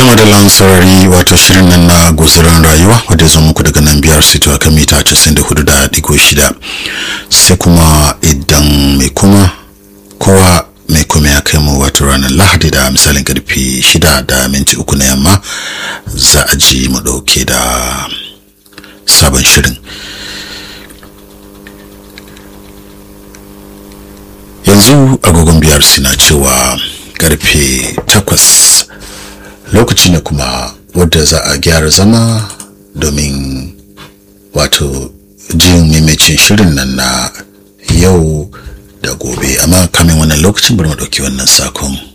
sama da lansarari wato shirin nan na guzuran rayuwa wadda zo muku daga nan biyar sito a kan mita 94.6 sai kuma idan mai kuma kowa mai kuma ya kai mu wato ranar lahadi da misalin karfe 6 da minti uku na yamma za a ji mu dauke da sabon shirin yanzu agogon biyar suna cewa karfe takwas lokaci ne kuma wadda za a gyara zama domin wato jin maimacin shirin nan na yau da gobe amma kamin wannan lokacin bari mu ɗauki wannan sakon